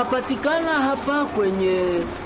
Papatikana hapa kwenye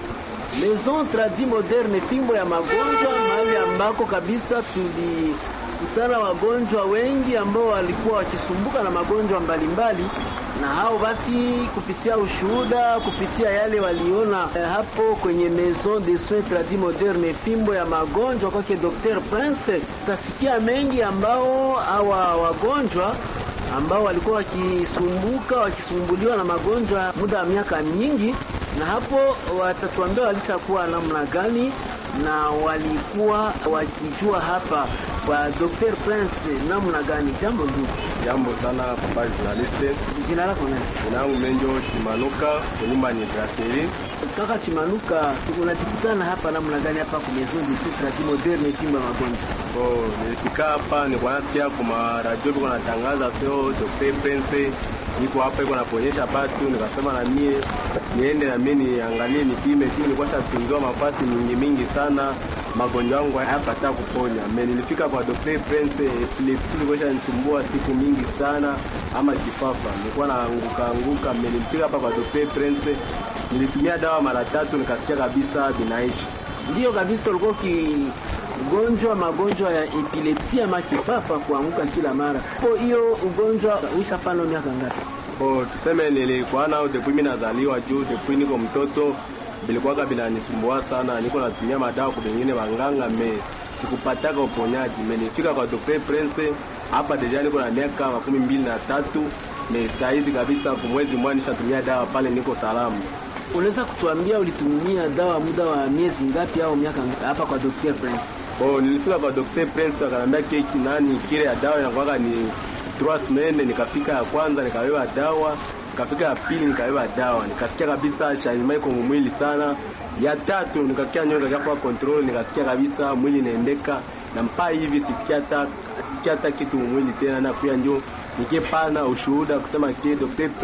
Maison Tradi Moderne, fimbo ya magonjwa, mahali ambako kabisa tulikutana wagonjwa wengi ambao walikuwa wakisumbuka na magonjwa mbalimbali mbali. Na hao basi kupitia ushuhuda, kupitia yale waliona eh, hapo kwenye Maison de Soins Tradi Moderne, fimbo ya magonjwa kwake Dr. Prince, tutasikia mengi ambao hawa wagonjwa ambao walikuwa wakisumbuka wakisumbuliwa na magonjwa muda wa miaka mingi, na hapo watatuambia walishakuwa namna gani na walikuwa wakijua hapa kwa Dr. Prince namna gani. Jambo ndugu. Jambo sana papa journaliste. Jina lako nani? Jina langu Menjo Chimanuka, nyumba ni Brasserie. Kaka Chimanuka, unajikutana hapa namna gani hapa kwa Maison de Soins Tradi Moderne fimbo ya magonjwa? Oh, nilifika hapa nilikuwa nasikia kwa radio biko natangaza sio Dr. Prince niko hapa iko naponyesha batu, nikasema na mie niende na mie niangalie nipime tu, nilikuwa shatunziwa mafasi mingi mingi sana, magonjwa yangu hayapata kuponya. Me nilifika kwa Dr. Prince, epilepsi ilikuwa shanisumbua siku mingi sana, ama kifafa nilikuwa naanguka anguka. Me nilifika hapa kwa Dr. Prince, nilitumia dawa mara tatu, nikasikia kabisa binaishi. Ndio kabisa, ulikuwa ugonjwa magonjwa ya epilepsia ama kifafa, kuanguka kila mara. Kwa hiyo ugonjwa uishapano miaka ngapi? Oh, tuseme nilikuwa nao depuis mimi nazaliwa juu depuis niko mtoto bilikuwaga binanisumbua sana, niko natumia madawa kwa wengine wanganga me sikupataka uponyaji. Me nifika kwa Dr. Prince hapa deja niko na miaka makumi mbili na tatu me saizi kabisa, kwa mwezi mmoja nishatumia dawa pale, niko salama. Unaweza kutuambia ulitumia dawa muda wa miezi ngapi au miaka ngapi hapa kwa Dr. Prince? Oh, nilifika kwa Dr. Prince akanambia keki nani kile ya dawa inakuwaga ni trois semaines. Nikafika ya kwanza nikawewa dawa, nikafika ya pili nikawewa dawa, nikasikia kabisa shanima iko mwili sana. Ya tatu nikasikia nyoka kafa control, nikasikia kabisa mwili inaendeka na mpaa hivi sisikia hata sisikia hata kitu mwili tena, na pia ndio nikipana ushuhuda kusema kile Dr.